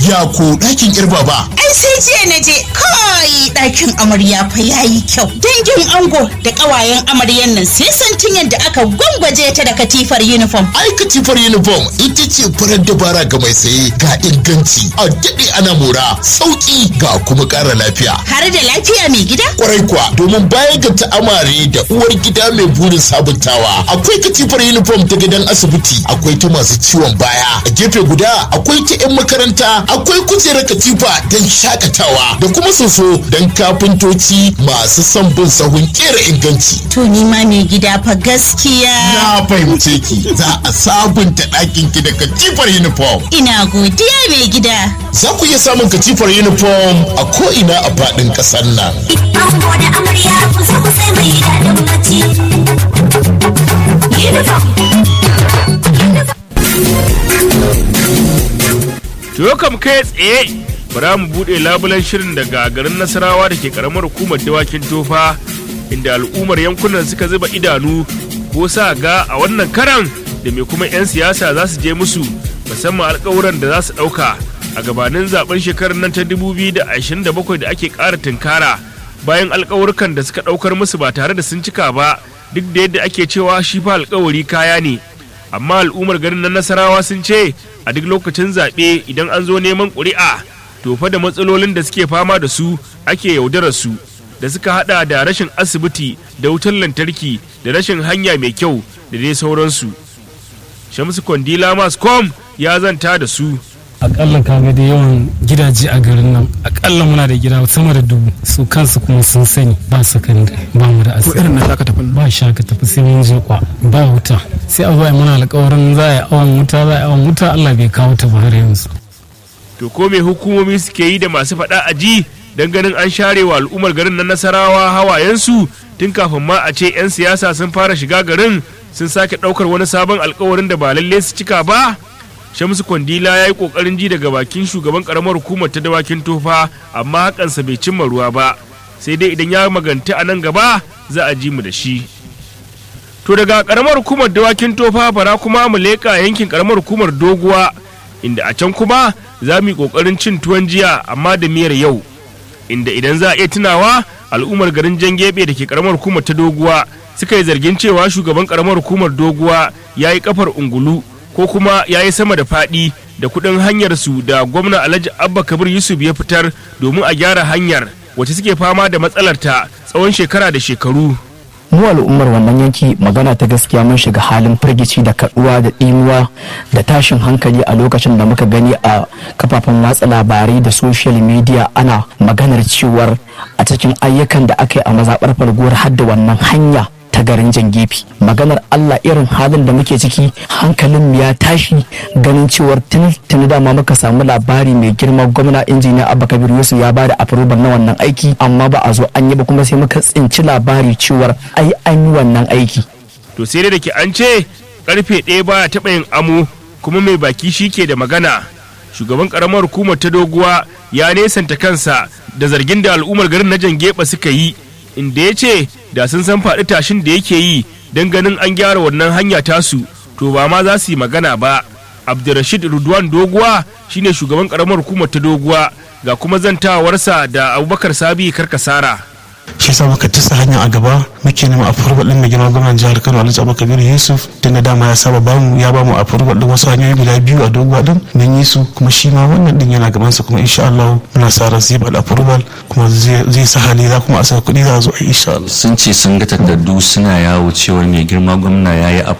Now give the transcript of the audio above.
Ya ko ɗakin kirba ba. Ai sai jiya na je kai ɗakin amarya fa yayi kyau. Dangin ango da ƙawayen amaryan nan sai santin yadda aka gwangwaje ta da katifar uniform. Ai katifar uniform ita ce farar dabara ga mai saye ga inganci a daɗe ana mora sauƙi ga kuma ƙara lafiya. Har da lafiya mai gida? Kwarai kuwa domin bayan ga ta'amare da uwar gida mai burin sabuntawa akwai katifar uniform ta gidan asibiti akwai ta masu ciwon baya a gefe guda akwai ta 'yan makaranta akwai kujerar katifa don shakatawa da kuma soso don kafintoci masu son bin sahun kera inganci. To ni ma mai gida fa gaskiya. Na fahimce ki za a sabunta ɗakin ki da katifar uniform. Ina godiya mai gida. Za ku iya samun katifar uniform a ko'ina a faɗin ƙasar nan. Ango da amarya kusa kusa mai daɗin bacci. Uniform. To kam kai tsaye bara mu buɗe labulen shirin daga garin Nasarawa da ke karamar hukumar dawakin tofa inda al'ummar yankunan suka zuba idanu ko sa ga a wannan karan da mai kuma 'yan siyasa za su je musu musamman alkawuran da za su ɗauka a gabanin zaben shekarar nan ta 2027 da ake ƙara tunkara bayan alkawurkan da suka ɗaukar musu ba tare da sun cika ba duk da yadda ake cewa shi fa alkawari kaya ne amma al'ummar garin na nasarawa sun ce a duk lokacin zaɓe idan an zo neman ƙuri'a to fa da matsalolin da suke fama da su ake yaudarar su da suka hada da rashin asibiti da wutar lantarki da rashin hanya mai kyau da dai sauransu shamsu kwandila mascom ya zanta da su akalla kaga da yawan gidaje a garin nan akalla muna da gida sama da dubu su kansu kuma sun sani ba sakandare ba mu da asibiti irin na shaka tafi ba shaka tafi sai mun je kwa ba wuta sai a zo a yi mana alkawarin za a yi awon wuta za a yi awon wuta Allah bai kawo ta ba har yanzu to ko me hukumomi suke yi da masu faɗa a ji don ganin an share wa al'ummar garin na nasarawa hawayensu tun kafin ma a ce 'yan siyasa sun fara shiga garin sun sake ɗaukar wani sabon alkawarin da ba lalle su cika ba shamsu kwandila ya yi ƙoƙarin ji daga bakin shugaban ƙaramar hukumar ta dawakin tofa amma hakansa bai cimma ruwa ba sai dai idan ya maganta a nan gaba za a ji mu da shi to daga ƙaramar hukumar dawakin tofa bara kuma mu leƙa yankin ƙaramar hukumar doguwa inda a can kuma za mu yi ƙoƙarin cin tuwon jiya amma da miyar yau inda idan za a iya tunawa al'ummar garin jangebe da ke karamar hukumar ta doguwa suka yi zargin cewa shugaban karamar hukumar doguwa ya yi kafar ungulu ko kuma ya yi sama da faɗi da kuɗin hanyar su da gwamna alhaji abba kabir yusuf ya fitar domin a gyara hanyar wacce suke fama da matsalarta tsawon shekara da shekaru mu al'ummar wannan yanki magana ta gaskiya mun shiga halin firgici da kaduwa da ɗimuwa da tashin hankali a lokacin da muka gani a kafafen watsa labarai da social media ana maganar cewar a cikin ayyukan da aka yi a mazaɓar falguwar hadda wannan hanya ta garin jangefi maganar Allah irin halin da muke ciki hankalin mu ya tashi ganin cewar tuni dama muka samu labari mai girma gwamna injiniya Abba Kabir Yusuf ya bada approval na wannan aiki amma ba a zo an yi ba kuma sai muka tsinci labari cewar ai an yi wannan aiki to sai dai da ke an ce karfe ɗaya baya taɓa yin amo kuma mai baki shi ke da magana shugaban karamar hukumar ta doguwa ya nesanta kansa da zargin da al'ummar garin na jangeba suka yi inda ya ce da sun san faɗi tashin da yake yi don ganin an gyara wannan hanya tasu to ba ma za su yi magana ba abdurrashid rudwan doguwa shine shugaban karamar hukumar ta doguwa ga kuma zantawarsa da abubakar sabi karkasara shi sa muka tasa hanya a gaba muke nema a furba din mai girma gwamnan jihar Kano Alhaji Abubakar Yusuf tun da dama ya saba bamu ya bamu a furba din wasu hanyoyi guda biyu a doguwa din mun yi su kuma shi ma wannan din yana gaban sa kuma insha Allah muna sa ran zai bada furba kuma zai sa hali za kuma a sa kuɗi za a zo a insha Allah sun ce sun ga takardu suna yawo cewar mai girma gwamna ya yi